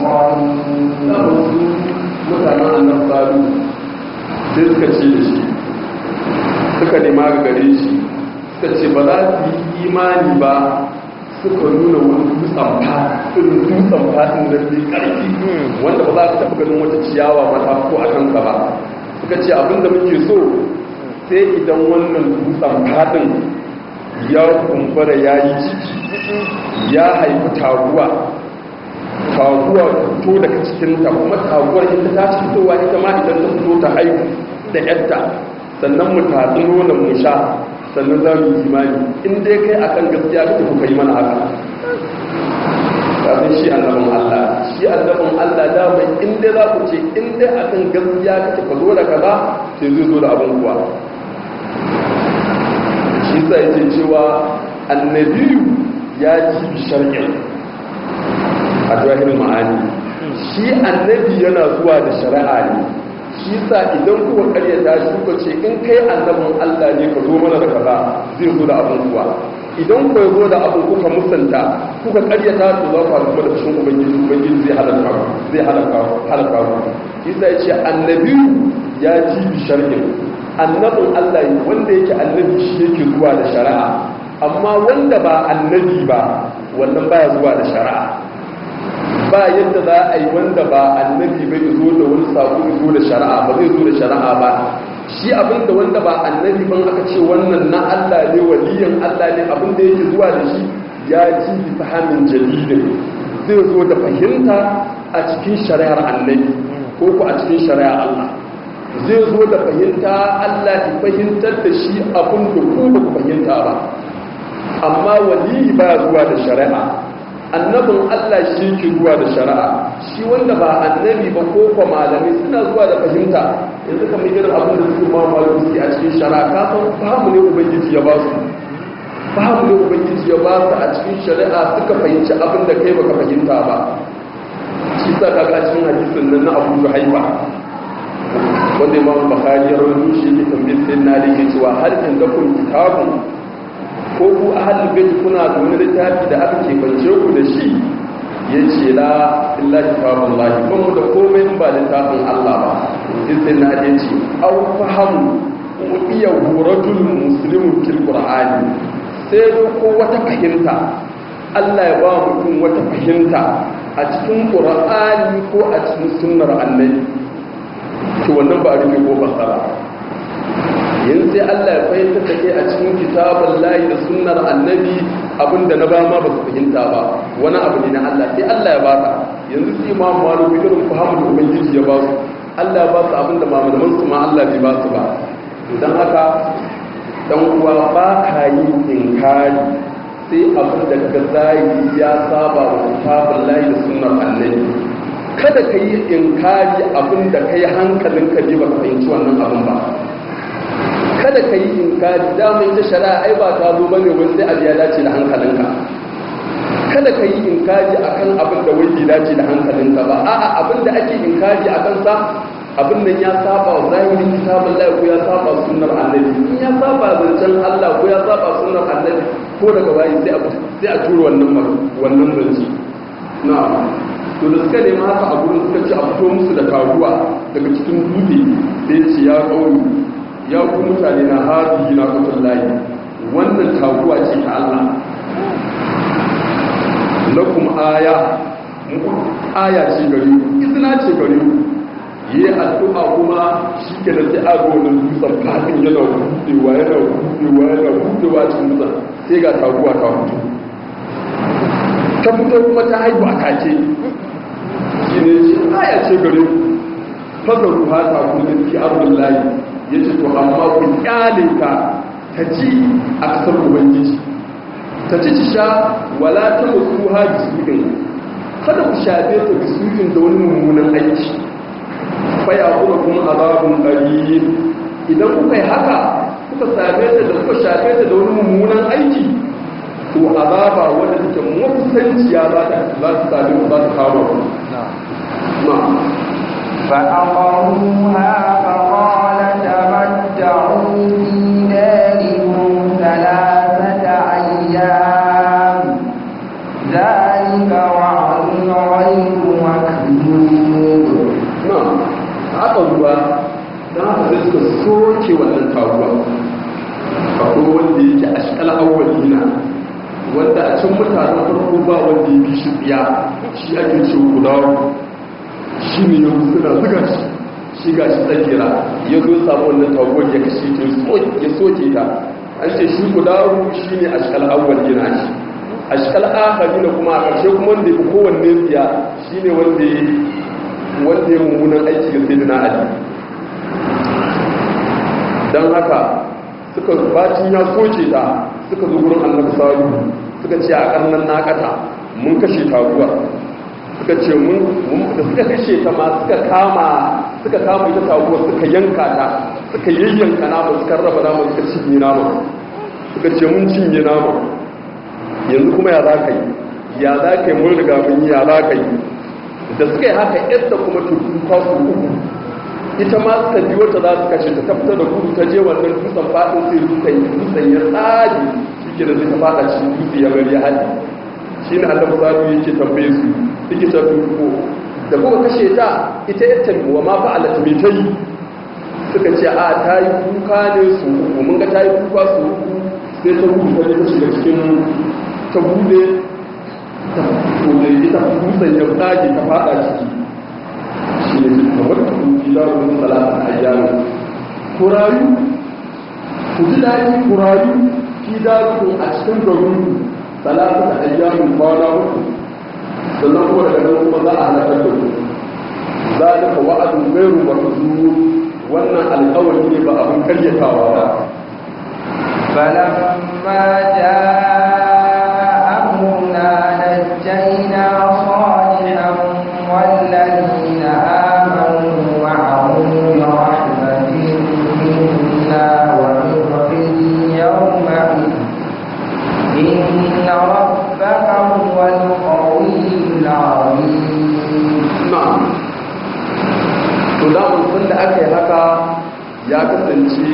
قريب mutanen annan salu sai suka ce da shi suka nema ga gare shi suka ce ba za su yi imani ba suka nuna wani dutsen fatin dutsen fatin da ke ƙarfi wanda ba za ka taɓa ganin wata ciyawa ba ta ko a kanka ba suka ce abinda muke so sai idan wannan dutsen fatin ya kumbura ya yi ciki ya haifi taguwa taguwa ta fito daga cikinta kuma taguwar ita ta ci fitowa ita ma idan ta fito ta haihu da yadda sannan mu tatsi nonon mu sha sannan za mu yi imani in dai kai akan gaskiya kake kuka yi mana haka kafin shi annabin Allah shi annabin Allah da mai in dai za ku ce in dai akan gaskiya kake ka zo da kaza sai zai zo da abin kuwa shi sa yake cewa annabiyu ya ci bi shar'in a jahirin ma'ani shi annabi yana zuwa da shari'a ne shi sa idan kuka karyata shi kuka ce in kai annabin Allah ne ka zo mana da kaza zai zo da abin kuwa idan ku zo da abin kuka musanta kuka karyata to za ku haɗu da fushin ubangiji ubangiji zai halaka ku zai halaka ku halaka ku shi sa ya ce annabi ya ji bi shar'in annabin Allah ne wanda yake annabi shi yake zuwa da shari'a amma wanda ba annabi ba wannan baya zuwa da shari'a ba yadda za a yi wanda ba annabi bai zo da wani sako zo da shari'a ba zai zo da shari'a ba shi abinda wanda ba annabi ban aka ce wannan na Allah ne waliyin Allah ne abinda yake zuwa da shi ya ji bi fahimin jadidin zai zo da fahimta a cikin shari'ar annabi ko ku a cikin shari'ar Allah zai zo da fahimta Allah ya fahimtar da shi abin da ku ba ku fahimta ba amma waliyi ba zuwa da shari'a annabin Allah shi ke zuwa da shari'a shi wanda ba annabi ba ko kwa malami suna zuwa da fahimta yanzu kamar irin abin da suke ma malami a cikin shari'a ka san fahimu ne ubangiji ya ba su fahimu ne ubangiji ya ba su a cikin shari'a suka fahimci abin da kai baka fahimta ba shi sa ka ga cikin hadisin nan na Abu Juhaifa wanda Imam Bukhari ya rawaito shi yake tambayar sai na da yake cewa har in ga kun kitabun ko ku ahalul bait kuna da wani littafi da aka kebance ku da shi ya ce la illa kitabun lahi ban mu da komai in ba littafin Allah ba sai na ya ce aw fahamu mu iya huratul muslimu fil qur'ani sai ko wata fahimta Allah ya ba mutum wata fahimta a cikin qur'ani ko a cikin sunnar annabi to wannan ba a rufe ko basara yanzu sai Allah ya fahimta da kai a cikin kitabun layi da sunnar annabi abinda na ba ma ba su fahimta ba wani abu ne na Allah sai Allah ya baka yanzu sai imamu malu bi irin fahimu da ubangiji ya ba su Allah ya ba su abinda malaman su ma Allah bai ba su ba don haka dan uwa ba ka yi inkari sai abin da ka zahiri ya saba wa kitabun layi da sunnar annabi kada ka yi inkari abin da ka yi hankalinka ne ba ka fahimci wannan abin ba kada ka yi inkari damar ta shari'a ai ba ta zo bane wani sai abu ya dace da hankalinka kada ka yi inkari akan abin da wai bai dace da hankalinka ba a'a abin da ake inkari akan sa abin nan ya saba wa zahirin kitabun Allah ko ya saba sunnar annabi in ya saba zancen Allah ko ya saba sunnar annabi ko daga bayi sai a sai a tura wannan wannan zance na'am to da suka nema haka a gurin suka ci a fito musu da karuwa daga cikin dutse sai ce ya kauri ya ku mutane na haɗi na kutun layi wannan taguwa ce ta Allah lakum aya aya ce gare ku izina ce gare ku yi addu'a kuma shi ke da sai ago na dutsen fadin yana buɗewa yana buɗewa yana buɗewa cikin dutsen sai ga taguwa ta fito ta fito kuma ta haihu a kake shi ne ce aya ce gare ku fasaru hata kullum fi abin layi ya ce to amma ku kyale ka ta ci a kasar ubangiji ta ci ci sha wala ta musu ha bisuɗin kada ku shafe ta bisuɗin da wani mummunan aiki faya kuma kuma azabun ƙari idan kuka yi haka kuka same ta da suka shafe ta da wani mummunan aiki to azaba wanda take makusanciya za ta za ta sami za ta kawo na فأقروها فقال تمتعوا في داركم ثلاثة أيام ذلك وعد غير مكذوب na haka ruwa don haka sai suka soke wannan taruwa akwai wanda yake a shikal awwalina wanda a can mutanen farko ba wanda ya bi shi tsiya shi ake ce kudawo shi ne yau suna zuga shi shi ga shi tsakira ya zo samu wannan taruwar ya kashe ta ya soke ta an ce shi kudawo shi ne a shikal awwalina shi a shikal akari kuma a ƙarshe kuma wanda ya fi kowanne tsiya shi ne wanda ya wanda ya mummunan aiki ga sai na ali don haka suka bacin ya soke ta suka zo gurin annabi salu suka ce a karnan nakata mun kashe taguwa suka ce mun da suka kashe ta ma suka kama suka kama ita taguwa suka yanka ta suka yayyanka nama suka raba nama suka cinye nama suka ce mun cinye nama yanzu kuma ya za ka yi ya za ka yi mun riga mun yi ya za ka yi da suka yi haka yadda kuma tuka su uku ita ma suka biyo ta za su kashe ta tafta da gudu ta je wannan dutsen faɗin sai dutsen dutsen ya tsage shi ke da zai ta faɗa cikin dutse ya bari ya haɗe shi ne allah zaru yake tambaye su suke ta tuko da kuma kashe ta ita ya wa ma fa'ala ta mai ta yi suka ce a ta yi kuka ne su uku mun ga ta yi kuka su uku sai ta gudu ta je ta shiga cikin ta bude to da ita dutsen ya tsage ta fada ciki shi ne kamar ta kuki za su nuna salata a yaro ku rayu ku ji daɗi ku rayu ki daru a cikin garin salata a yaro kwana uku sannan kuma daga nan kuma za a halakar da ku za a dafa wa'adin gairu ba su wannan alƙawari ne ba abin karyatawa ba فلما جاء أمرنا نجينا صالحا والذين آمنوا معه برحمة منا ومن خزي يومئذ إن ربك هو القوي العظيم na'am to da mun da aka yi haka ya kasance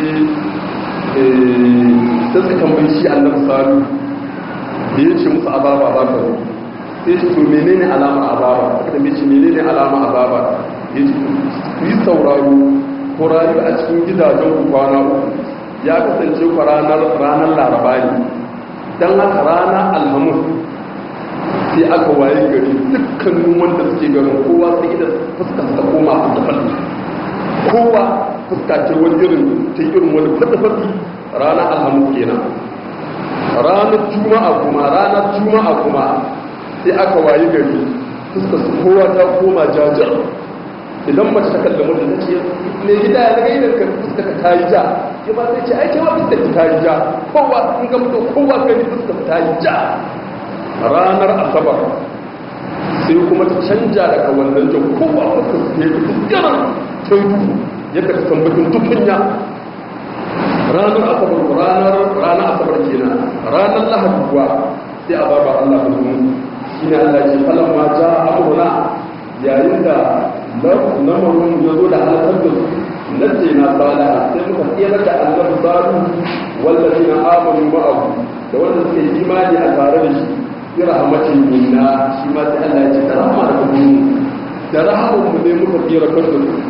sai su tambayi shi annabi salu da ya ce musu azaba za ka zo sai ce to menene alama azaba aka tambaye shi menene alama azaba ya ce ku yi sauraro ko rayu a cikin gidajen ku kwana uku ya kasance ku ranar ranar laraba ne dan haka ranar alhamis sai aka waye gari dukkanin wanda suke garin kowa sai da fuska ta koma su da falli kowa fuska ce wani irin ta irin wani fadi ranar alhamis kenan ranar juma'a kuma ranar juma'a kuma sai aka waye gari fuska su kowa ta koma jajar idan mace ta kalli mutum ta ce ne gida ya daga idan ka fuska ka tayi ja ya ba sai ce ai kewa fuska ta tayi ja kowa in ga mutum kowa gani fuska ta tayi ja ranar asabar sai kuma ta canja daga wannan jan kowa fuska su ta yi fita ta yi duhu yadda ka tambatin tukunya ranar asabar ranar ranar asabar kenan ranar lahadi kuwa sai a baba Allah da zuwa shi ne Allah ce falon ma ja amurna yayin da lamarin ya zo da halakar da su nace na sala sai muka tsira da annabi salu wallafi na amanu ma'ahu da wanda suke imani a tare da shi bi rahmatin minna shi ma sai Allah ya ce da rahama da kuma da rahamun mu ne muka tsira kan da su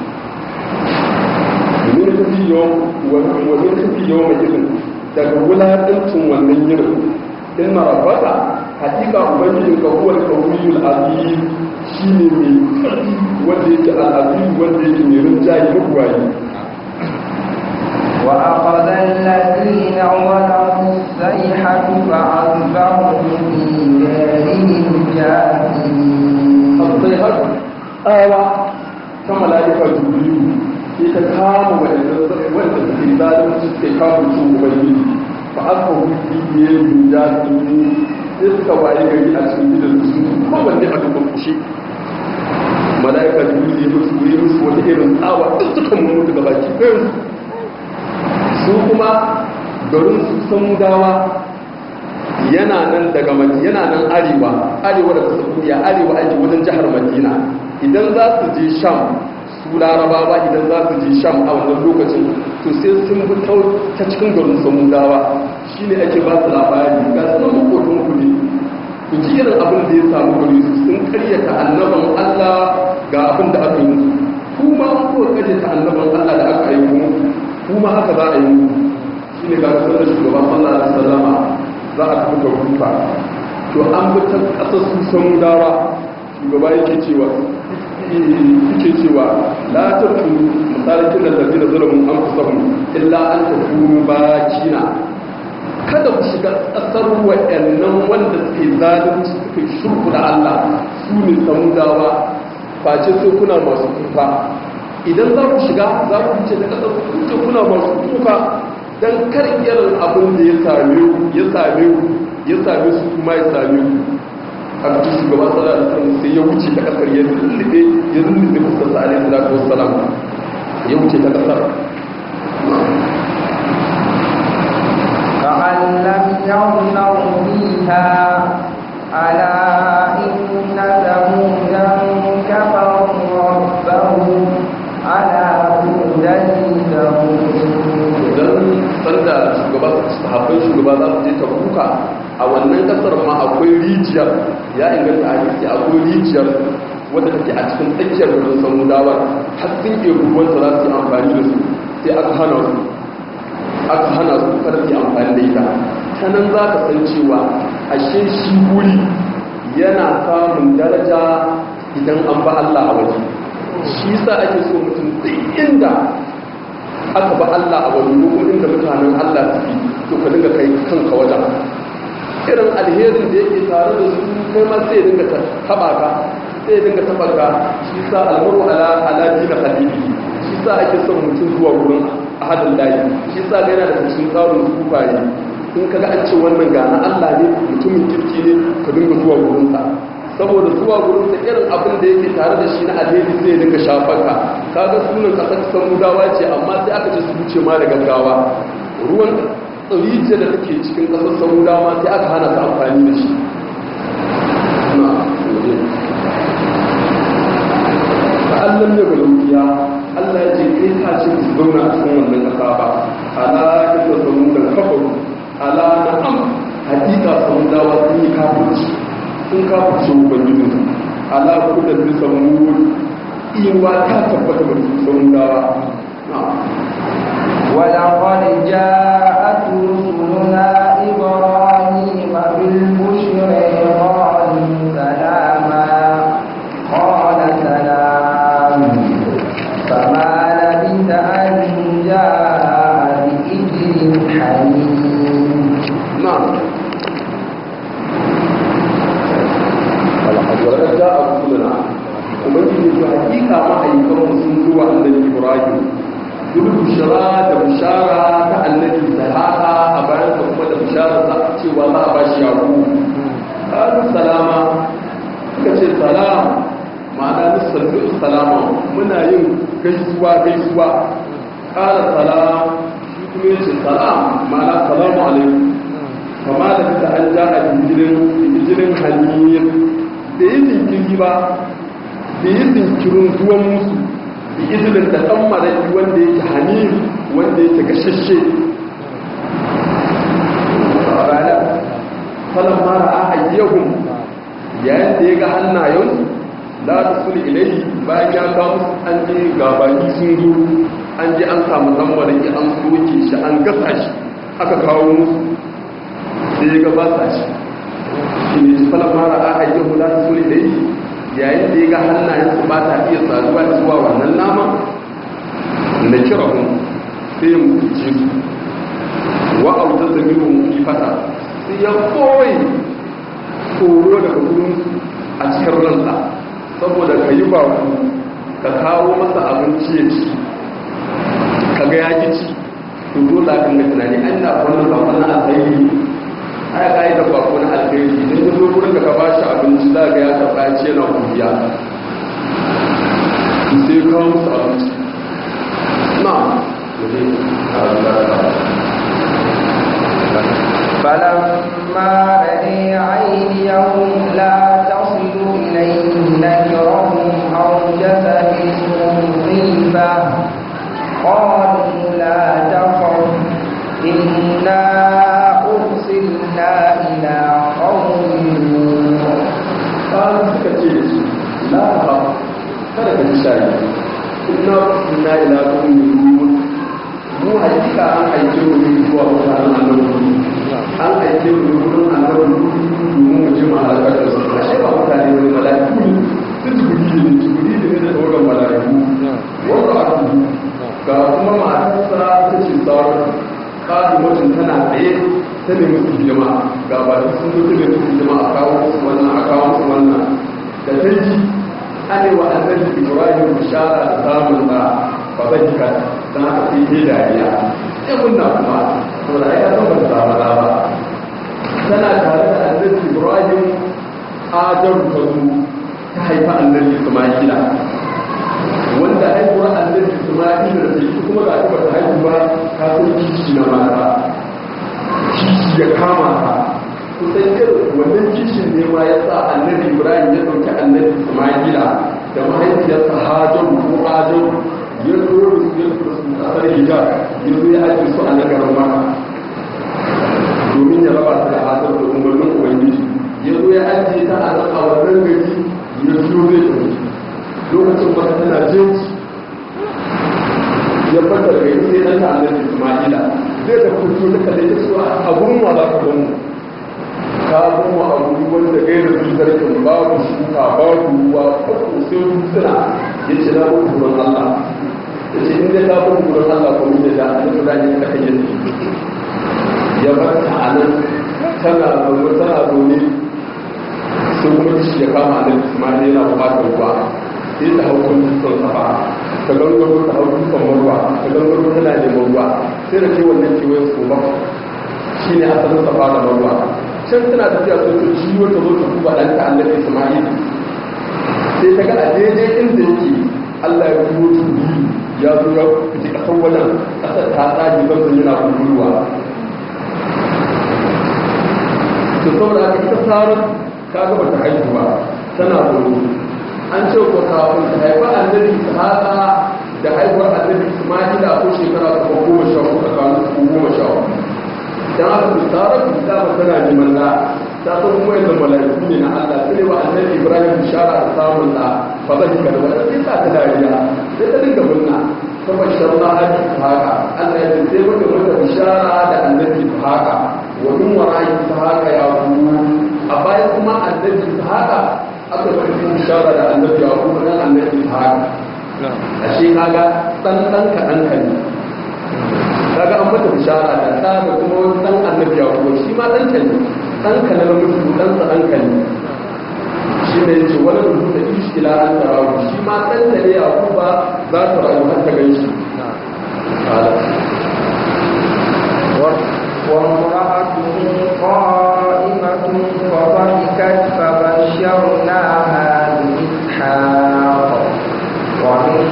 domin ta fi yawan wani ta fi yawan mai daga wulaƙancin wannan yinin in na rabata hakika ubangijin ka huwa al-qawiyul azim shine mai ƙarfi wanda yake al-azim wanda yake mai rinjaye mugwayi وأخذ الذين ظلموا الصيحة فأصبحوا في دارهم جاثمين sai har tsawa ta mala'ika jibrilu sai ta kama wanda suke zalunci suke kama su ubangiji fa aka wuce biye min jami'i sai suka waye gari a cikin gidan su kowanne a dukkan kushe mala'ika jibrilu ya musu yi musu wata irin tsawa duk suka mutu gaba ki ɗayan su kuma garin su samudawa yana nan daga yana nan arewa arewa da saudiya arewa ake wajen jihar madina idan za su je sham su larabawa idan za su je sham a wannan lokacin to sai sun bi ta cikin garin samudawa shine ake ba su labari ga sunan makotan ku ne ku ji irin abin da ya samu gari su sun karyata annaban allah ga abin da aka yi musu kuma an kowa karyata annaban allah da aka yi musu kuma haka za a yi musu shine ga sunan shugaban allah da sallama za a tafi kufa to an bi ta ƙasar su samudawa shugaba yake cewa yake cewa la ta turu misalikin da zafi da zulamun an kusa hun illa an ta kuru bakina kada ku shiga ƙasar wa'annan wanda suke zalunci suke shirku da Allah su ne samudawa face sai kuna masu kuka idan za ku shiga za ku fice da ƙasar kuce kuna masu kuka don kar irin abin da ya same ku ya same ku ya same su kuma ya same ku a cikin shugaba sallallahu alaihi wasallam sai ya wuce ta kasar ya lullube ya lullube fuskar sa alaihi salatu wassalam ya wuce ta kasar كأن لم يغنوا فيها ألا إن ثمودا كفروا ربهم ألا بعدا لثمود idan sanda shugaba sahabbai shugaba za su je ta kuka a wannan kasar ma akwai rijiyar ya inganta a hadisi akwai rijiyar wadda take a cikin tsakiyar garin samudawa har sun ke rubuwanta za su yi amfani da su sai aka hana su aka hana su kada su yi amfani da ita ta nan za ka san cewa ashe shi wuri yana samun daraja idan an ba Allah a waje shi sa ake so mutum duk inda aka ba Allah a wani lokacin da mutanen Allah suke to ka dinga kai kanka wajen irin alherin da yake tare da su kai ma sai dinga taba ka sai dinga taba ka shi sa almaru ala ala dina hadibi shi sa ake son mutum zuwa wurin ahadin layi shi sa ga yana da cikin tsarin sufaye in kaga an ce wannan ga na Allah ne mutumin kirki ne ka dinga zuwa wurin sa saboda zuwa gurin sa irin abin da yake tare da shi na alheri zai dinga shafarka kaga sunan kasar samudawa ce amma sai aka ce su wuce ma da gaggawa ruwan rijiyar da take cikin kasar samudawa sai aka hana su amfani da shi Allah ne ga Allah ya ce kai ta ce su zauna a cikin wannan kasa ba ala inda samudan kafaru ala na'am hakika samudawa sun yi kafirci sun kafirce ubangijin ala kudin da samu iyawa ta tabbata ba su samu dawa ولقد جاءت رسلنا إبراهيم بالبشر قالوا سلاما قال سلام فما لبث أن جاء بإجل حنين نعم wadda za a kuluna ubangiji su hakika ma'aikanmu sun zuwa annabi ibrahim duk bushara da bushara ta annabi salata a bayan da kuma da bushara za a cewa za a ba shi yaku ƙarin salama suka ce salam ma'ana nissallu salama muna yin gaisuwa gaisuwa ƙara salam shi kuma ya ce salam ma'ana salamu alaikum kama da fita an ja a jinjirin hanyar da yi jinkiri ba da yi jinkirin zuwan musu da izinin da ɗan maraƙi wanda yake hannu wanda yake gashashe falon mara a ayyahun yayin da ya ga hannayen la ta suli ilai bayan ya kawo musu an je gabani sun zo an je an samu ɗan maraƙi an soke shi an gasa shi aka kawo musu sai ya gabata shi shi ne falon mara a ayyahun la ta suli ilai yayin da ya ga hannayensu ba ta iya saduwa zuwa wannan nama da kira hun sai mu ji su wa auta da miru fata sai ya koyi tsoro daga gurinsu a cikin ransa saboda ka yi ba ka kawo masa abinci ya ci ka ga ya ci to dole kan ga tunani an na wannan ba wannan alheri aya ka yi da bako na alheri idan ya zo gurin da ka ba shi abinci za ga ya karɓa ya ce yana kuriya sai ya kawo musu abinci na فلما رأي عينيهم لا تصل إليه نكرهم أوجس منهم خيفة قالوا لا تخف إنا أرسلنا إلى قوم لوط ƙarar suka ce da su la ha kada ka ji shayi ina ina ila kun yi mu hakika an aike mu ne zuwa mutanen annabi an aike mu ne wurin annabi domin mu je mu halakar da su ashe ba mutane ne mala'iku ne su jibiri ne jibiri ne da tawagan mala'iku wanda a tuhu ga kuma matarsa ta ce sauran ƙari mutum tana tsaye ta nemi su hidima ga ba da sun zo ta nemi su hidima a kawo musu wannan a kawo musu wannan da ta ji an yi wa annabi ibrahim bishara da samun da ba zai jika don haka sai ke dariya ya kunna kuma saboda ya san ba ta samu da ba tana tare da annabi ibrahim hajaru ta zo ta haifa annabi isma'ila wanda haihuwar annabi isma'ila da ita kuma ga ta ta haihu ba ta san kici na mata kici ya kama ta kusan irin wannan kicin ne ma ya sa annabi ibrahim ya ɗauki annabi isma'ila da mahaifiyarsa hajaru ko hajaru ya zo da su ya zo su kasar hijab ya zo ya ajiye su a nagarin maka domin ya raba ta da hajar da umarnin ubangiji ya zo ya ajiye ta a nan a wannan gari ya zo zai tafi lokacin baka tana jeji ya fata daga yi sai ɗanta annabi isma'ila zai ta fito ta kalle ta cewa a gurin wa za ka gamu ka gamu a guri wanda gaira su zarkin babu shuka babu ruwa farko sai dutsuna ya ce na mutu gurin allah ya ce inda ta mutu gurin allah kuma ya da annabi ibrahim ta kan yi ya bar ta a nan tana zaune tana zaune sai kuma shi ya kama annabi isma'ila yana bukatar ruwa sai ta hau kan dutsen safa ta gangaro ta hau dutsen marwa ta gangaro tana neman ruwa sai da ke wannan kewayen su ba shi ne asalin safa da marwa can tana tafiya sai ta ciwo ta zo ta duba ɗanta annabi isma'il sai ta ga a daidai inda yake allah ya turo turi ya zo ya fiti ƙasar wajen ƙasar ta tsage zanzan yana kururuwa to saboda haka ita sarar ka gaba ta haihu ba tana tsoro an ce ko kafin ta haifa annabi ishaqa da haihuwar annabi isma'ila ko shekara ta goma sha uku tsakanin su goma sha uku dan haka bisara ku ta ba tana neman da ta san kuma yadda malaiku ne na Allah sai wa annabi Ibrahim bishara da samun da fa zai ka da wannan sai ta dariya sai ta dinga murna ta bashar da hadi haka Allah ya ce sai maka mata bishara da annabi haka wa min wara'i haka ya ku a bayan kuma annabi haka aka bari sun shara da annabi ya kuma dan annabi ta haka ashe kaga dan dan ka dan ka ne kaga an mata bishara da ta da kuma wani dan annabi ya kuma shi ma dan ka ne dan ka ne mutu dan sa dan ka ne shi ne yace wala da ta ishi ila an tarawu shi ma dan da ne ya kuma za ta rayu har ta ganshi وامرأته قائمة فضحكت فبشرناها بإسحاق ومن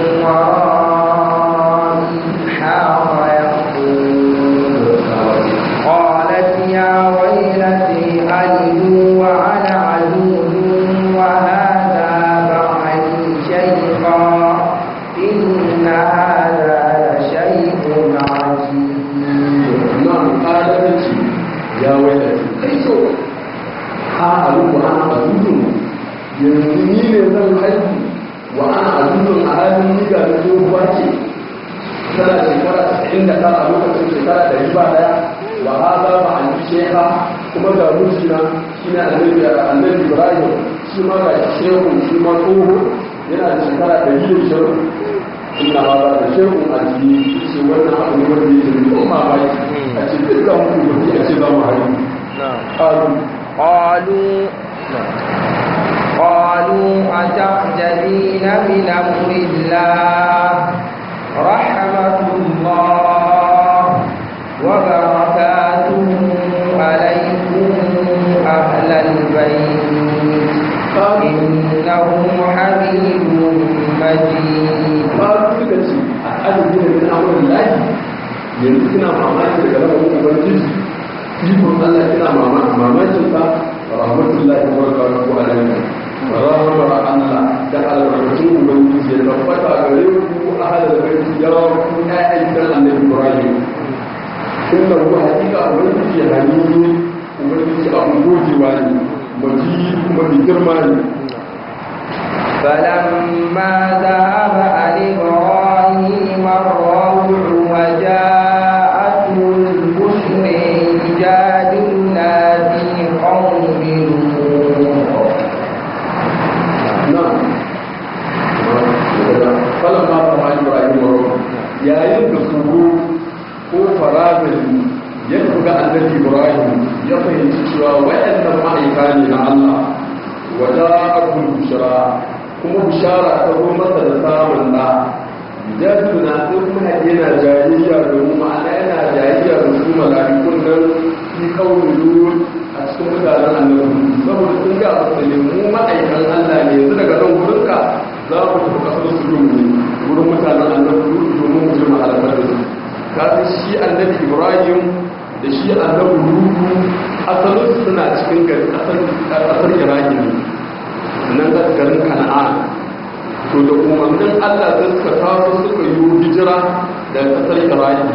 وراء إسحاق يقول قالت يا ويلتي ألد وأنا عجوز وهذا بعلي شيخا إن هذا لشيء عجيب nan ƙadarci ya wadda kai so ha alubu ana azuzun yanzu ni ne zan haihu wa ana azuzun a halin ni ga zo ruwa ce tana shekara 99 a lokacin shekara da riba daya wa ha za ba a yi sheha kuma ga mijina shi ne annabi annabi ibrahim shi ma ga shehu shi ma tsoho yana da shekara da yi da shehu ina ba da shehu a jini shi wannan abu ne wanda yake da kuma mamaki a ce duk da mutu da a ce za mu haihu ƙaru قالوا قالوا أتعجبين من أمر الله رحمة الله وبركاته عليكم أهل البيت إنه حميد مجيد ƙaru suka ce a adadin da na amurin layi yanzu suna mamaki daga rabar ubangiji ikon Allah kina mamakin sa rahmatullahi wa barakatuhu alaihi rahmar Allah da albarkatun ubangiji ya tabbata gare ku ahlul baiti ya ku ƴaƴan gidan annabi Ibrahim inna hu hakika ubangiji hanini ubangiji abun gogewa ne maji kuma mai girma ne فلما ذهب عن إبراهيم الروع وجاءته البشر يجادلنا في قوم لوط falon ma ba ma ibrahim wa yayin da tsoro ko faragari ya buga annabi ibrahim ya fahimci cewa waɗannan ma'aika ne na allah wada abul bushara kuma bushara ta zo masa da samun da jadu na sai kuma yana jayayya domin ma'ana yana jayayya da su mala'ikun nan fi kawai zuwa a cikin mutanen annabi saboda sun ga asali mu ma'aikan allah ne yanzu daga nan wurinka za ku tafi kasar su domin wurin mutanen annabi domin mu jirma halakar da su kafin shi annabi ibrahim da shi annabi lutu asalin suna cikin gari kasar iraki ne nan da garin kana'an to da umarnin allah sai suka taso suka yi hijira da kasar iraki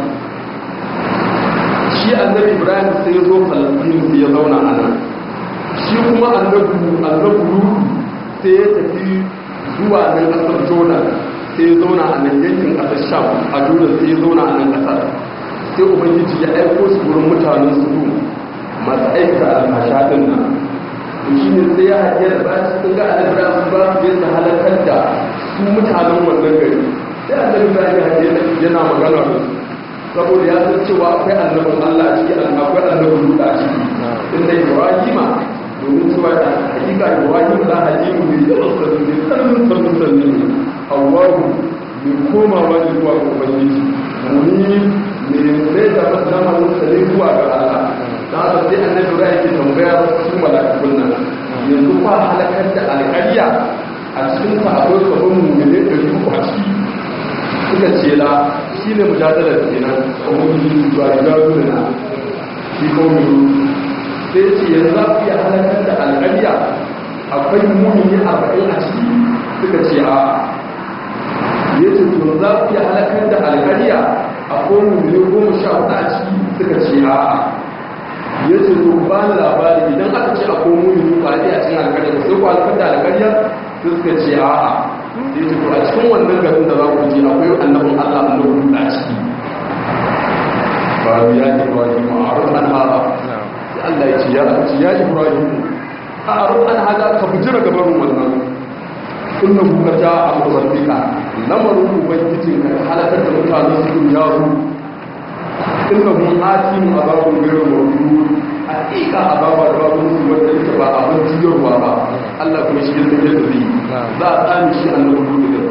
shi annabi ibrahim sai ya zo falastin sai ya zauna a nan shi kuma annabi lutu sai ya tafi zuwa nan kasar jordan sai ya zauna a nan yankin kasar sham a jordan sai ya zauna a nan kasar sai ubangiji ya aiko su wurin mutanen su masu aikata alfasha din nan to shi ne sai ya haɗe da bayan sun ga alibra su ba su yadda halakar da su mutanen wannan gari sai alibra ya haɗe yana magana da su saboda ya san cewa akwai annabin allah a ciki akwai annabin luda a ciki inda ibrahima domin cewa da hakika ibrahim da halimu ne yawan sassu ne tsarin sassu sannu ne hawaru mai komawa ne zuwa ga ubangiji muni ne mai da zamanin sa ne zuwa ga allah da haka sai annabi ra yake tambaya su malakakun nan yanzu fa halakar da alƙarya a cikin sa akwai sabon mummune da yi a ciki suka ce la shi ne mujadalar kenan a wani zuwa jazu na shi kawai sai ce yanzu za ku iya halakar da alƙarya akwai muni arba'in a ciki suka ce a ya ce to za ku iya halakar da alƙarya akwai muni goma sha hudu a ciki suka ce a ya ce to ba ni labari idan aka ce akwai muni ba a cikin alƙarya sai ku halakar da alƙarya sai suka ce a ya ce to a cikin wannan garin da za ku je akwai annabin allah annabin a ciki ba ya ce ba ji ma'arun an haɗa Allah ya ce ya ce ya Ibrahim a arun an hada ka bujira gaban wannan inna kuka ja al-rabbika lamarin ubangijin ka halakar da mutanen su ya zo inna hum atim azabun ghayru mawjud hakika azaba da babu su wanda yake ba abin jiyarwa ba Allah kuma shi yake da zai za a tsani shi annabi da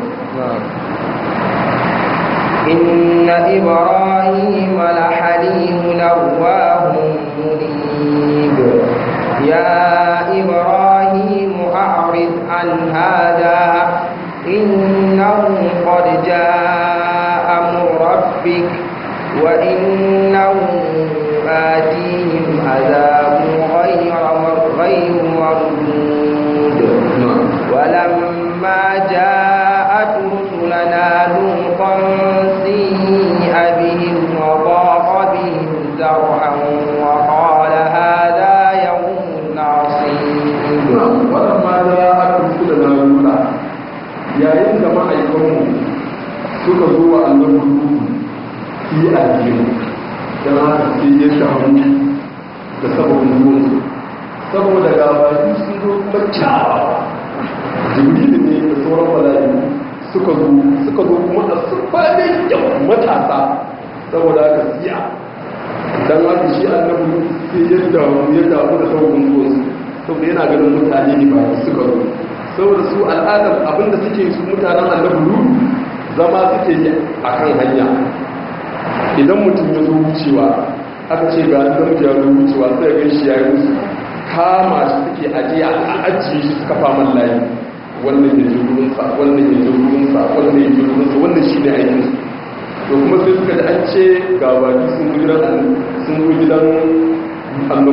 إن إبراهيم لحليم نواه منيب يا إبراهيم أعرض عن هذا إنه قد جاء أمر ربك وإنهم آتيهم عذاب غير غير مردود ولما جاءت رسلنا لوطا سيء بهم وضاق بهم ذرعا وقال هذا يوم عصيب ولما جاءت رسلنا لوطا yayin da ma'aikanmu suka zo wa annabi lutu yi addini don haka sai ya shahamu da sabon zuwansu saboda gabaki sun zo kuma kyawawa jibrilu ne da sauran mala'iku suka zo suka zo kuma a surfanin kyau matasa saboda haka siya don haka shi annabi sai ya damu ya damu da sabon zuwansu saboda yana ganin mutane ne ba suka zo saboda su al'adar abinda suke su mutanen annabi zama suke yi a kan hanya idan mutum ya zo wucewa aka ce ga da mutum ya zo wucewa sai ga shi ya yi musu kama shi suke ajiya a ajiye shi suka faman layi wannan ya ji wurinsa wannan ya ji wurinsa wannan ya ji wurinsa wannan shi ne aikin to kuma sai suka da an ce ga baki sun zo gidan sun zo gidan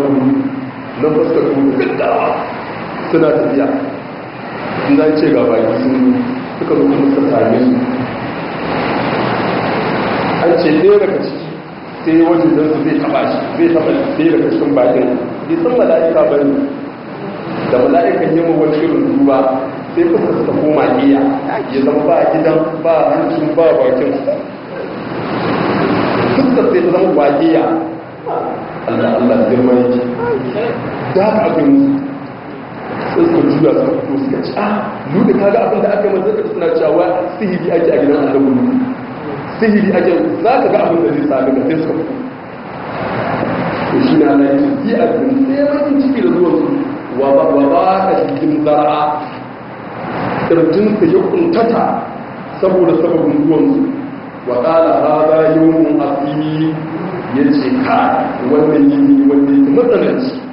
gudu na fuskar gudu gaggawa suna tafiya in za ce ga baki sun suka zo kuma suka same su an ce ɗaya daga ciki sai wajen don su zai taɓa shi zai taɓa ɗaya daga cikin bakin bai san mala'ika ba ne da mala'ikan yi wani irin duba sai fuskar su ta koma iya ya zama ba gidan ba hancin ba bakin fuskar sai ta zama waƙiya Allah Allah girma yake da haka aka yi sai suka juya suka fito suka ci a lura kaga abin da aka yi mazaka suna cewa sihiri ake a gidan annabi lulu sihiri ake za ka ga abin da zai sami ka sai suka fito to shi na Allah yake yi a cikin sai bakin ciki da zuwan su wa ba wa ba ka cikin zara'a kirjinsa ya kuntata saboda sababin zuwan su wa qala hada yawmun asir yace ka wannan yini wanda yake matsalanci